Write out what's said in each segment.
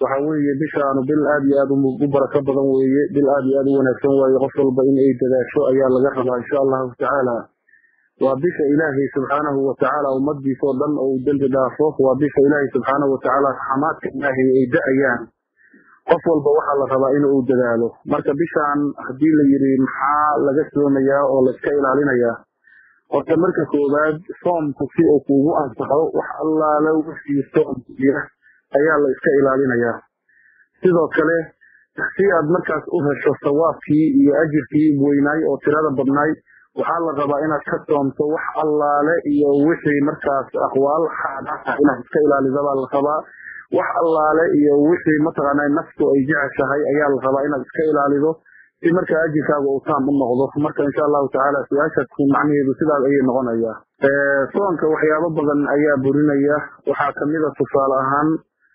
waxa weeye bishaanu bil aad iyo aad u barako badan weeye bil aad iyo aad u wanaagsan waaye qof walba in ay dadaasho ayaa laga rabaa insha allahu tacaala waa bisha ilaahay subxaanahu watacaala ummadiisa oo dhan oo uu dembi dhaafo waa bisha ilaahay subxaanahu watacaala raxamaadka ilaahay ay da-ayaan qof walba waxaa la rabaa in uu dadaalo marka bishaan haddii la yidhi maxaa laga soomayaa oo layska ilaalinayaa horta marka koowaad soomku si uu kuugu ansaxo wax allaala wixii soomkiya ayaa la iska ilaalinayaa sidoo kale si aad markaas u hesho sawaabkii iyo ajirkii weynaay oo tirada badnaay waxaa la rabaa inaad ka soomto wax allaale iyo wixii markaas aqwaal xaadhaa inaad iska ilaalida baa la rabaa wax allaale iyo wixii mataqaana naftu ay jeceshahay ayaa la rabaa inaad iska ilaalido si markaa ajirkaaga uu taam u noqdo marka insha allahu tacaala su-aashaas macnaheedu sidaas ayay noqonayaa soonka waxyaabo badan ayaa burinaya waxaa kamida tusaale ahaan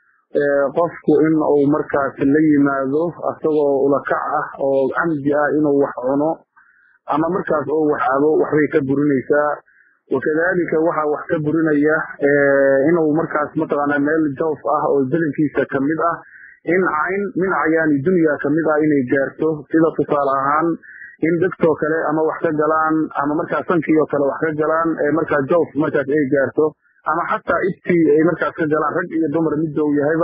qofku in uu markaas la yimaado asagoo ulakac ah oo camdi ah inuu wax cuno ama markaas oo wax abo waxbay ka burinaysaa wakadalika waxaa wax ka burinaya inuu markaas mataqaana meel jawf ah oo belinkiisa kamid ah in cayn min cayaani dunya kamid ah inay gaarto sida tusaale ahaan in degtoo kale ama wax ka galaan ama markaas sankiioo kale wax ka galaan markaa jawf markaas ay gaarto ama xataa ibtii ay markaas ka galaan rag iyo dumar midda uu yahayba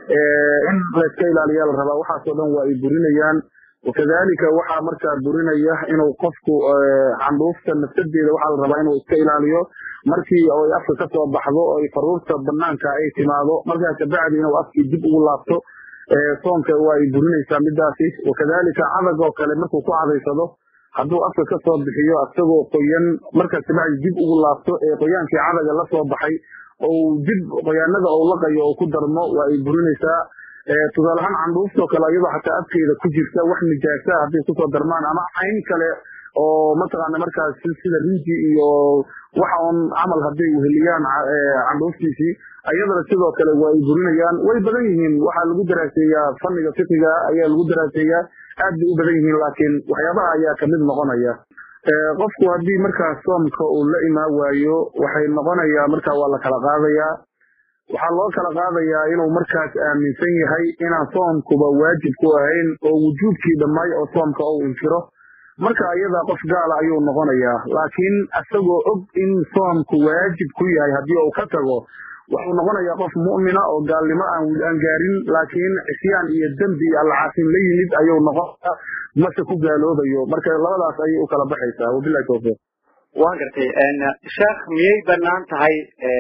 in layska ilaaliya la rabaa waxaasoo dhan waa ay burinayaan wakadalika waxaa markaa burinaya inuu qofku candhuufta nafsadeeda waxaa la rabaa inuu iska ilaaliyo markii ay afka kasoo baxdo oo faruurta banaanka ay timaado markaa kabacdi inuu afkii dib ugu laabto soonka waa ay burinaysaa midaasi wakadalika cadag oo kale markuu ku cadaysado hadduu afka kasoo bixiyo asagoo qoyan markaas kabacdi dib ugu laabto ee qoyaankii cadaga lasoo baxay ou dib qoyaanada ou laqayo oo ku darmo waa ay burinaysaa tusaale ahaan candhuuftoo kale iyadoo xataa afkeeda ku jirta wax nijaasa hadday kusoo darmaan ama cayn kale oo mataqaana markaas sida rinji iyo waxa un camal hadday weheliyaan candhuuftiisii ayadana sidoo kale waa ay burinayaan way badan yihiin waxaa lagu daraaseeyaa fanniga fiqiga ayaa lagu daraaseeyaa aad bay u badan yihiin laakiin waxyaabaha ayaa kamid noqonaya qofku haddii markaas soomka uu la imaan waayo waxay noqonayaa markaa waa la kala qaadayaa waxaa loo kala qaadayaa inuu markaas aaminsan yahay inaan soomkuba waajib ku ahayn oo wujuubkii dhammaay oo soomka ou inkiro marka ayadaa qof gaala ayuu noqonayaa laakiin isagoo og in soomku waajib ku yahay haddii uu ka tago wuxuu noqonayaa qof mu'mina oo gaalnimo aan gaarin laakiin cisyaan iyo dembi iyo allacaasin la yimid ayuu noqonaya mase ku gaaloobayo marka labadaas ayay u kala baxaysaa wabilahi tawfiiq waan gartay sheekh miyay banaan tahay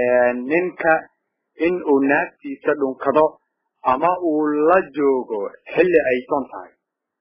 ninka in uu naagtiisa dhunkado ama uu la joogo xilli ay soon tahay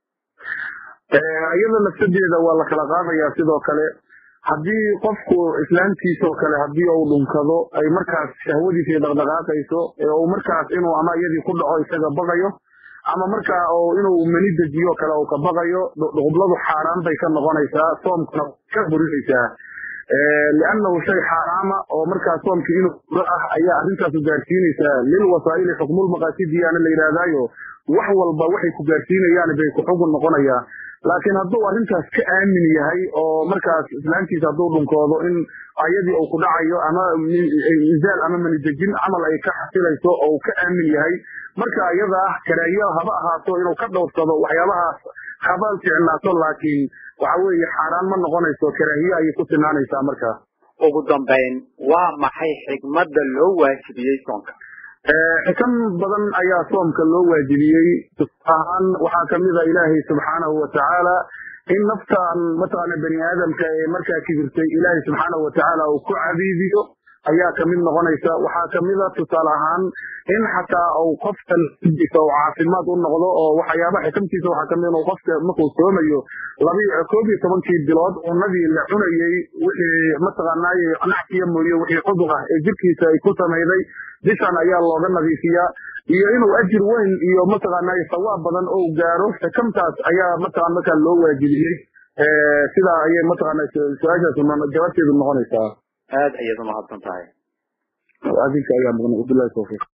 iyada nafsadeeda waa la kala qaadayaa sidoo kale haddii qofku islaamtiisoo kale haddii uu dhunkado ay markaas shahwadiisa dhaqdhaqaaqayso ee uu markaas inuu ama iyadii ku dhaco isaga baqayo ama markaa inuu mani dejiyo kale uu ka baqayo dhuqubladu xaaraan bay ka noqonaysaa soomkuna ka burinaysaa liannahu shay xaaraama oo markaa soomkii inuu buro ah ayaa arrintaasu gaarsiinaysaa lilwasaa'ili xukmulmaqaasidiyaana la yidhaahdaayo wax walba waxay ku gaarsiinayaan bay ku xugun noqonayaa laakiin hadduu arrintaas ka aamin yahay oo markaas islaamtiisa hadduu dhunkoodo in ayadii uu ku dhacayo ama misaal ama manidejin camal ay ka xasilayso oo uu ka aamin yahay marka iyada ah karaahiyo haba ahaato inuu ka dhowrsado waxyaabahaas habaal ficnaato laakiin waxa weeye xaaraan ma noqonayso karaahiye ayay ku sinaanaysaa markaa ugu dambayn waa maxay xigmadda loo waajibiyey soonka xikam badan ayaa soomka loo waajibiyey ahaan waxaa kamida ilaahay subxaanahu watacaala in naftan mataqaana bani aadamka ee markaa kibirtay ilaahay subxaanahu watacaala uu ku cabiidiyo ayaa kamid noqonaysa waxaa kamida tusaale ahaan in xataa uu qofka nafdiisa uu caafimaad u noqdo oo waxyaaba xikamtiisa waxaa kamid inuu qofka markuu soomayo labi koob iyo tobankii bilood cunadii la cunayey wixii mataqaanaaye nacsiya mooye wixii cudur ah ee jirkiisa ay ku samayday bishan ayaa looga nadiifiyaa iyo inuu ajir weyn iyo mataqaanaaye sawaab badan oo gaaro xikamtaas ayaa mataqaan markaa loo waajibiyey sidaa ayay mataqaana su-aashaas jawaabteedu noqonaysaa aad ayaad umahadsan tahay adinka ayaa mudan wabilahi tawfiiq